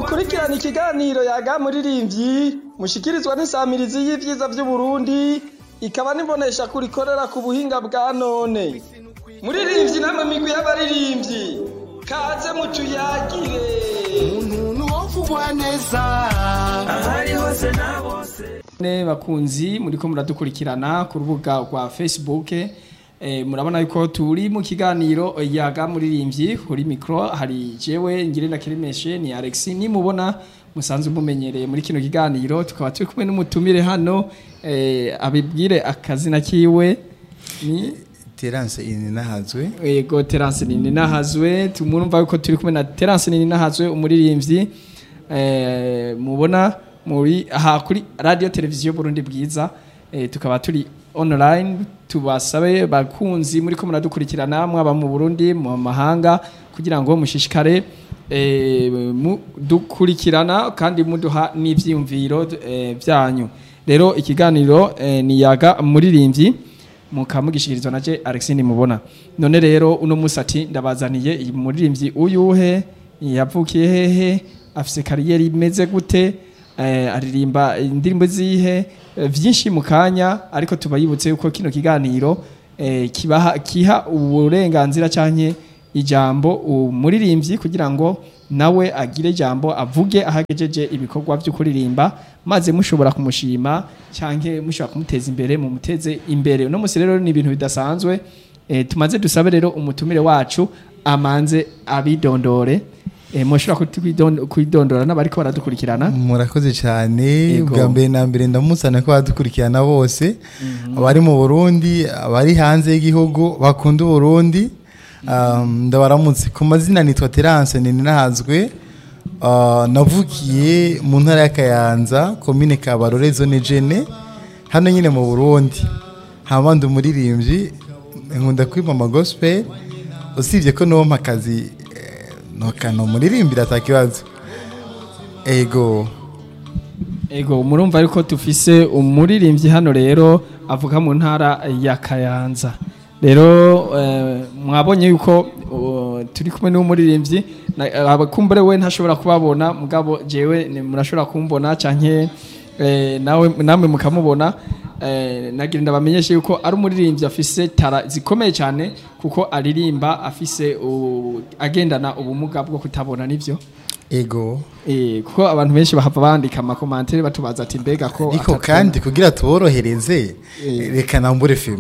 mukurikirana ikiganiro yaga muririmbyi mushikirizwa n'isamirizi y'ivyiza vy'uburundi ikaba nibonesha kurikorera ku buhinga bwa none muririmbyi namwe migwi y'abaririmbyi kaze mutuyagire umuntu wovugwa neza ahari hose na bose ne bakunzi muriko muradukurikirana ku rubuga rwa facebook eh, murabona yuko turi mu kiganiro yaga muririmbyi kuri mikro hari jewe ngirenda kirimeshe ni Alex nimubona musanzwe mumenyereye muri kino kiganiro tukaba turi kumwe n'umutumire hano eh, abibwire akazina kiwe ni Terence Ininahazwe Ego Terence nini nahazwe tumurumva yuko turi kumwe na Terence nini nahazwe umuririmbyi eh mubona muri aha kuri radio televiziyo Burundi bwiza eh, tukaba turi online tubasabe bakunzi muri ko muradukurikirana mwaba mu Burundi mu mahanga kugira ngo mushishikare eh, mu- dukurikirana kandi muduha n'ivyiyumviro eh, byanyu rero ikiganiro eh, ni yaga muririmbyi mukamugishikirizwa na je Alexine mubona none rero uno musati ndabazaniye iyi muririmbyi uyuhe yavukiye hehe afise kariyeri imeze gute eh, aririmba indirimbo zihe eh, vyinshi mu kanya ariko tubayibutse yuko kino kiganiro eh, kibaha kiha uburenganzira canke ijambo umuririmbyi kugira ngo nawe agire ijambo avuge ahagejeje ibikorwa byo kuririmba maze mushobora kumushima canke mushobora kumuteza imbere mu muteze imbere uno musi rero ni ibintu bidasanzwe e, tumaze dusabe rero umutumire wacu amanze abidondore e, mushobora kutwidon- kwidondora n'abariko baradukurikirana murakoze cyane Yego. bwa mbere na mbere ndamusana ko badukurikirana bose abari mu Burundi abari hanze y'igihugu bakunda Burundi um, ndabaramutse ku mazina nitwa Terence Ininahazwe uh, navukiye mu ntara ya Kayanza komine Kabarore zone Jene hano nyine mu Burundi hama ndi umuririmbyi nkunda kwimama gospel usibye ko nompa akazi eh, nokano umuririmbira atakibazo ego ego murumva ariko tufise umuririmbyi hano rero avuga mu ntara ya Kayanza rero eh, mwabonye yuko uh, turi kumwe n'umuririmbyi na- abakumbure we ntashobora kubabona mugabo jewe ni- murashobora kumbona canke eh, nawe namwe mukamubona eh, nagira ndabamenyeshe yuko ari umuririmbyi afise tara zikomeye cyane kuko aririmba afise u- agendana ubumuga bwo kutabona nivyo ego Eh, kuko abantu benshi bahava bandika amakomantere batubaza ati mbega ko ariko atatubona." kandi kugira tuborohereze Eh. reka nambure filime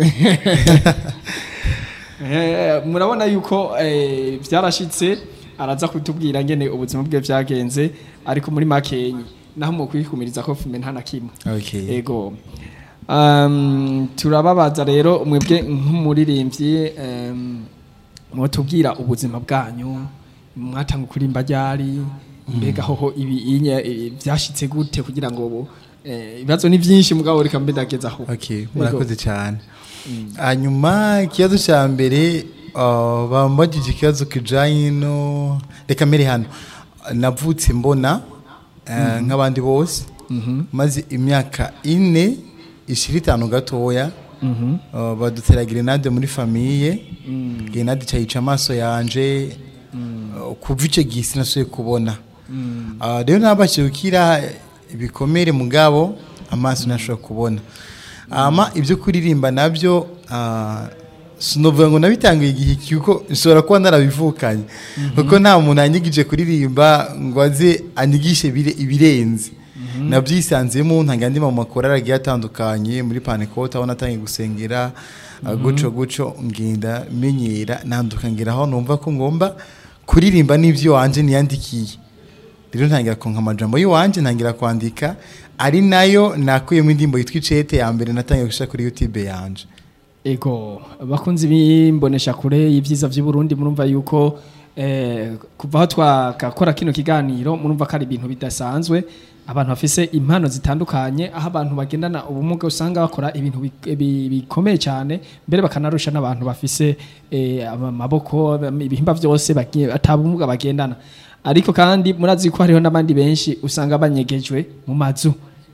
Eh, murabona yuko eh, byarashitse araza kutubwira ngene ubuzima bwe byagenze ariko muri makenyi naho mu kwikumiriza ko fume nta na kimwe okay. ego um, turababaza rero mwebwe nk'umuririmbyi um, mwotubwira ubuzima bwanyu mwatanga kurimba ryari mbega hoho ibi inye eh, byashitse gute kugira ngo ubu eh, ibibazo ni byinshi mugabo reka mbe ndageza aho okay. murakoze cyane hanyuma ikibazo cya mbere uh, bambagije ikibazo kijanye no reka mbere hano navutse mbona uh, nk'abandi bose maze imyaka ine ishira itanu gatoya uh, badutera grenade muri famiye grenade cyayica amaso yanje uh, kuva icyo gihe sinasuye kubona Uh, rero ntabashije gukira ibikomere mugabo amaso ntashobora kubona ama ibyo kuririmba nabyo ah, sinovuga ngo nabitangiye igihe kuko nshobora kuba narabivukanye kuko nta muntu yanyigije kuririmba ngo aze anyigishe bire- ibirenze nabyisanzemo ntanga andi mu makorari agiye atandukanye muri panekote aho natangiye gusengera ah, guco guco ngenda menyera nanduka ngera aho numva ko ngomba kuririmba n'ibyo wanje niyandikiye rero ntangira konka amajambo y'iwanje ntangira kwandika ari nayo nakuyemo indirimbo yitwa icete ya mbere natangiye gushyira kuri youtube yanje Ego bakunzi bimbonesha kure y'ivyiza vy'u Burundi murumva yuko eh, kuva aho twakakora kino kiganiro murumva ko ari ibintu bidasanzwe abantu bafise impano zitandukanye aho abantu bagendana ubumuga usanga bakora ibintu bi- bi- bikomeye cyane mbere bakanarusha n'abantu bafise eh, amaboko ibihimba vyose bagiye- ata bumuga bagendana ariko kandi murazi ko hariho n'abandi benshi usanga banyegejwe mu mazu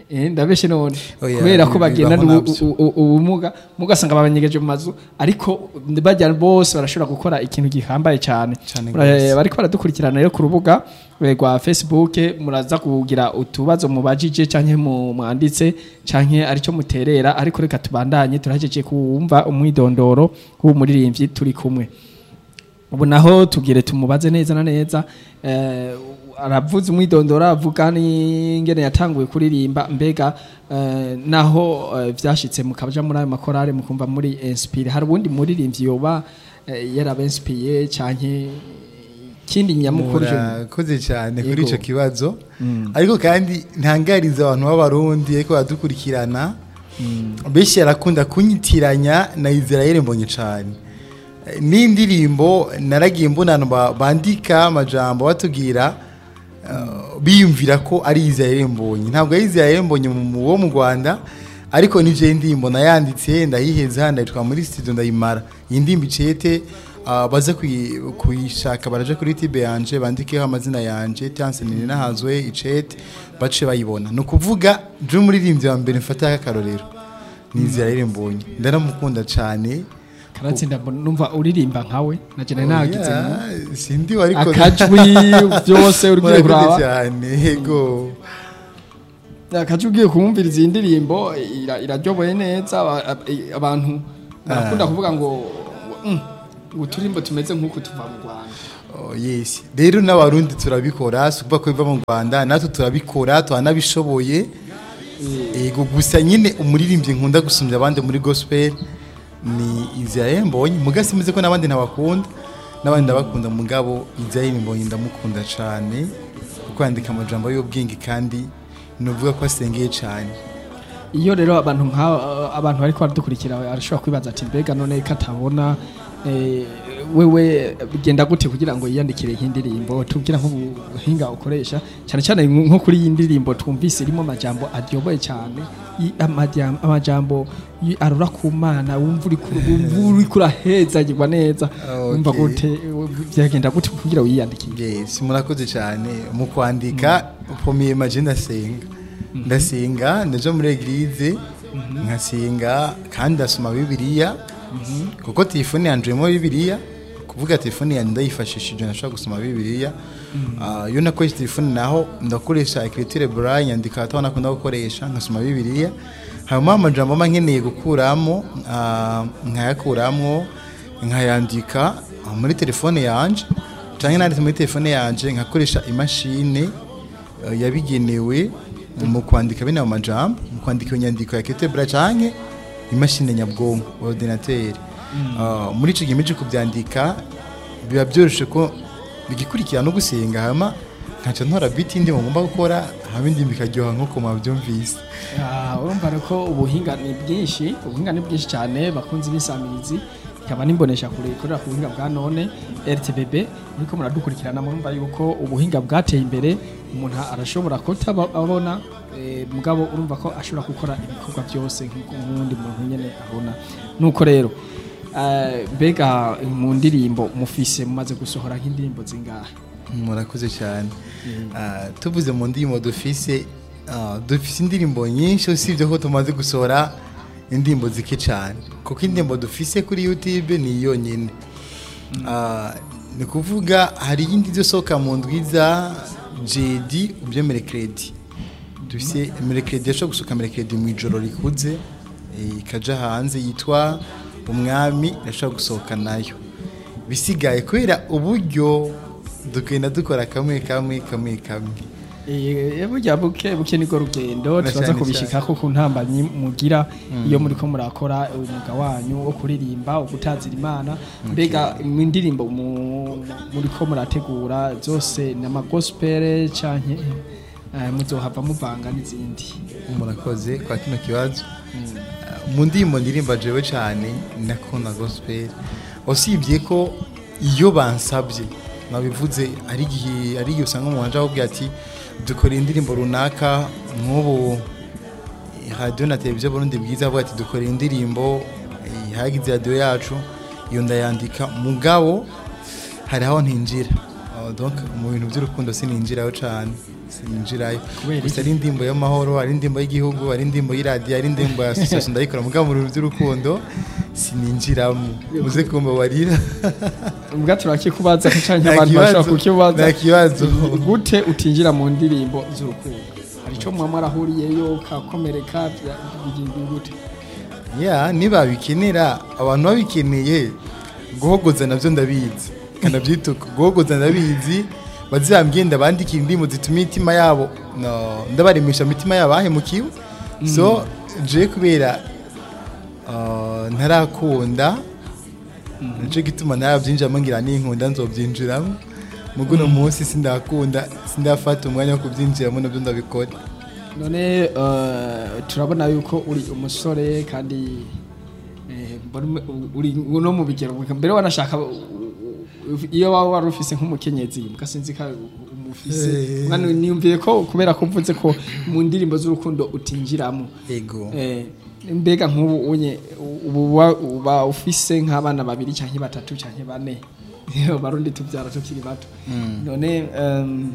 Eh, ndabeshe none Oya, kubera ko bibaho bagenda navyo. ubumuga mugasanga babanyegeje mu mazu ariko bajya bose barashobora gukora ikintu gihambaye cyane Cane Mura- gose. bariko baradukurikirana rero ku rubuga eh, rwa Facebook muraza kugira utubazo mubajije canke mu mwanditse canke arico muterera ariko reka tubandanye turahejeje kumva umwidondoro w'umuririmbyi turi kumwe ubu naho tugire tumubaze neza na neza eh, aravuze umwidondoro avuga n'ingene yatanguye kuririmba mbega eh, naho eh, vyashitse mukaja muri ayo makorale mukumva muri inspire hari ubundi muririmbyi yoba eh, yarabenspiye canke kindi nyamukuru je murakoze cyane kuri Yego. icyo kibazo ariko kandi ntangariza abantu b'abarundi ariko baradukurikirana benshi yarakunda kunyitiranya na israel mbonye cyane Eh, n'indirimbo naragiye mbona abantu ba- bandika amajambo batubwira eh, biyumvira ko ari israel mbonye ntabwo ari israel mbonye mu- mu- wo mu rwanda ariko nije indirimbo nayanditse ndayiheza ndayitwa muri studio ndayimara iyi ndirimbo icete ah, baze kuyi- kuyishaka baraje kuri tibe yanje bandikeho amazina yanje tanse nini nahazwe icete bace bayibona ni ukuvuga je umuririmbyi wa mbere mfataho akarorero ni israel mbonye ndaramukunda cyane karatsinda mbona- numva uririmba nkawe naje nari nagize mu- Oya, sindi wariko akajwi byose ugiye Murakoze kuraba cyane yego akajwi ugiye kumviriza iyi ndirimbo ira- iraryoboye neza aba- ab- i- abantu barakunda kuvuga ngo ngo, "Mm, ngo uturimbo tumeze nk'uku tuva mu rwanda Oh, yes rero n'abarundi turabikora si ukuvuga ko biva mu rwanda natwe turabikora turanabishoboye yego gusa nyine umuririmbyi nkunda gusumbya abandi muri gospel ni israel mbonye muga simeze ko n'abandi ntabakunda n'abandi ndabakunda mugabo israel mbonye ndamukunda cyane kuko yandika amajambo y'ubwenge kandi nuvuga ko asengeye cyane iyo rero abantu nka abantu bariko baradukurikira arashobora kwibaza ati mbega none ko atabona eh, wewe bigenda gute kugira ngo yiyandikire nk'indirimbo tubwira nk'ubuhinga ukoresha cyane cyane nko kuri iyi ndirimbo twumvise irimo amajambo aryoboye cyane i- amajam- amajambo y- arura ku mana wumva uri ku- wumva uri kurahezagirwa neza wumva Okay. gute byagenda gute kugira ngo yiyandikire yes murakoze cyane mu kwandika ukomeye maje ndasenga ndasenga ndaja muri eglise nkasenga kandi ndasoma bibiliya kuko telefone yanje irimo bibiliya kuvuga telefone yanjye ndayifashishije nashobora gusoma bibiliya Ah, iyo nakoresha telefone naho ndakoresha ecriture braille nyandika hataho nakunda gukoresha nkasoma bibiliya hanyuma amajambo mba nkeneye gukuramo ah, nkayakuramo nkayandika ah, muri telefone yanje cyangwa nanditse muri telefone yanje nkakoresha imashini eh, yabigenewe mu kwandika bino majambo mu kwandika iyo nyandiko ya ketebra canke imashini nyabwonko ordinateur Ah, muri ico gihe mije kubyandika biba byoroshe ko bigikurikira no gusenga hama nkaca ntora biti ndi ngomba gukora hama indi bikaryoha nkuko mwabyumvise Ah, urumva rero ko ubuhinga ni bwinshi ubuhinga ni bwinshi cyane bakunze ibisamirizi ikaba nimbonesha kure ikorera ku buhinga bwa none RTBB muriko muradukurikirana murumva yuko ubuhinga bwateye imbere umuntu arashobora kutabona eh, mugabo urumva ko ashobora gukora ibikorwa byose nk'uko n'undi muntu nyene abona nuko rero eh, mbega mu ndirimbo mufise mumaze gusohora nk'indirimbo zingahe murakoze cyane Ah, tuvuze mu ndirimbo dufise ah, dufise indirimbo nyinshi usibye ko tumaze gusohora indirimbo zike cyane kuko indirimbo dufise kuri youtube ni yonyine Ah, ni kuvuga hari iyindi izosohoka mu ndwiza jedi ubyemere kredi dufise merekredi yashobora gusohoka merekredi mu ijoro rikuze eh, ikaja hanze yitwa umwami irashobora gusohoka nayo bisigaye kubera uburyo dukenda dukora kamwe kamwe kamwe kamwe Eh, burya buke buke niko rugendo Na turaza cyane kubishikako ku ntambanyi mugira iyo muriko murakora umwuga wanyu wo kuririmba wo gutazira imana mbega mu ndirimbo mu- muriko murategura zose ni amagospel canke eh, muzohava muvanga n'izindi murakoze kwa kino kibazo mu ndirimbo ndirimba jewe cyane nakunda gospel usibye ko iyo bansabye nabivuze ari igihe ari igihe usanga umuntu aje akubwira ati dukora indirimbo runaka nk'ubu radiyo na televiziyo burundi bwiza avuga ati dukora indirimbo eh, hagize radiyo yacu iyo ndayandika mugabo hari aho ntinjira Ah, donc mu bintu by'urukundo sininjiraho cyane sininjirayo Kubera gusa ari indirimbo y'amahoro ari indirimbo y'igihugu ari indirimbo y'iradiyo ari indirimbo ya association ndayikora mugabo mu bintu by'urukundo sininjiramo muze kumbabarira ubwa turakikubaza canke Nta abantu kibazo, bashobora kukibaza nta kibazo. gute utinjira mu ndirimbo z'urukundo hari ico mwaba mwarahuriyeyo kakomereka bya- bigiye gute ya niba bikenera abantu babikeneye guhogoza nabyo ndabizi kanabyituka guhogoza ndabizi bazambye ndabandikira indirimbo zituma imitima yabo no, ndabaremesha imitima yabo ahemukiwe so je kubera uh, ntarakunda nico gituma narabyinjiramo ngira ninkunda nzobyinjiramo mugo uno munsi sindakunda sindafata umwanya wo kubyinjiramo nabyo ndabikora none eh, turabona yuko uri umusore kandi eh, mbona ume- uri no mu bigero mbere wanashaka u- u- iyo waba wari ufise nk'umukenyezi mugasinzi ka umufise Eh. mwana niyumviye ko kubera ko mvuze ko mu ndirimbo z'urukundo utinjiramo ego Eh, mbega nk'ubu unye ubu wa- uba ufise nk'abana babiri canke batatu canke bane barundi tuvyara tukiri bato none um,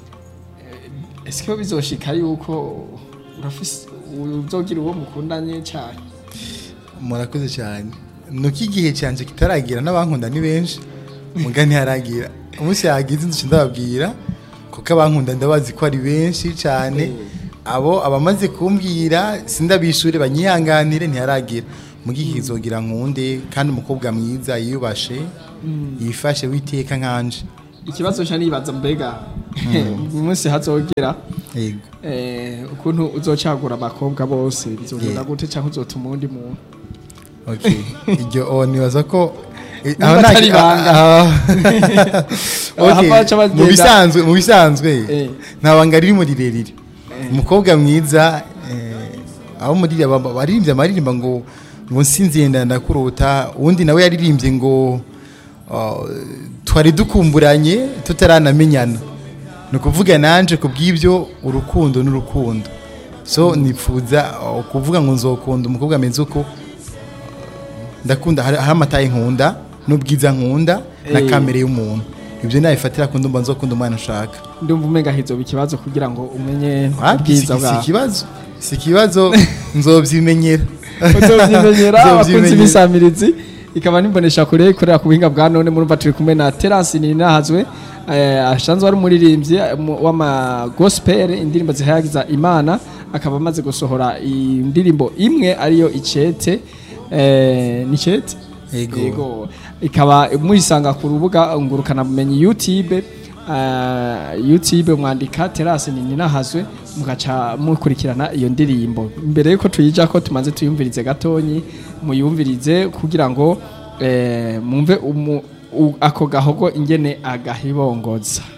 eske ko bizoshika yuko urafise uzogira uwo mukundanye cyane murakoze cyane nuko igihe cyanjye kitaragira n'abankunda ni benshi muga ntiharagira umunsi yagize inzu ndababwira kuko abankunda ndabazi ko ari benshi cyane abo abamaze kumbwira sindabishure banyihanganire ntiharagira muga igihe kizogira nkunde kandi umukobwa mwiza yiyubashe yifashe witeka nkanje ikibazo cyo nibaza mbega uyu munsi hazogera yego eh, ukuntu uzocagura abakobwa bose bizogenda Yeah. gute cyangwa uzotuma undi muntu Okay. Iryo o nibaza ko eh, Niba aho nta- atari ibanga. ah, Aha okay. baca bagenda. mu bisanzwe mu bisanzwe Eh. nta banga ririmo rirerire umukobwa mwiza eh, abo muri baririmbye amaririmba ngo ngo nsinziye ndakuruta uwundi nawe yaririmbye ngo ah, twari dukumburanye tutaranamenyana ni ukuvuga nanje ku bw'ibyo urukundo n'urukundo so nifuza ah, kuvuga ngo nzokunda umukobwa ameze uko ndakunda hari hari amataye nkunda n'ubwiza nkunda na Eh. kamere y'umuntu ibyo nabifatira ku ndumva nzokunda umwana ushaka ndumva umenga hizoba ikibazo kugira ngo umenye Wapi, si ubwiza si bwawe ikibazo si ikibazo nzobyimenyera uzovyimenyera abakunzi Nzovyimenyera. b'isamirizi ikaba nimbonesha kure ikorera ku buhinga bwa none murumva turi kumwe na Terence Ninahazwe eh, asanzwe ari umuririmbyi eh, mu- w'ama gospel indirimbo zihayagiza Imana akaba amaze gusohora indirimbo imwe ariyo icete eh, ni icete Yego. yego ikaba muyisanga ku rubuga ngurukana bumenyi YouTube uh, YouTube mwandika Terence Ninahazwe mugaca mukurikirana iyo ndirimbo mbere yuko tuyija ko tumaze tuyumvirize gatonyi muyumvirize kugira ngo eh, mumve umu- u- ako gahogo ingene agahibongoza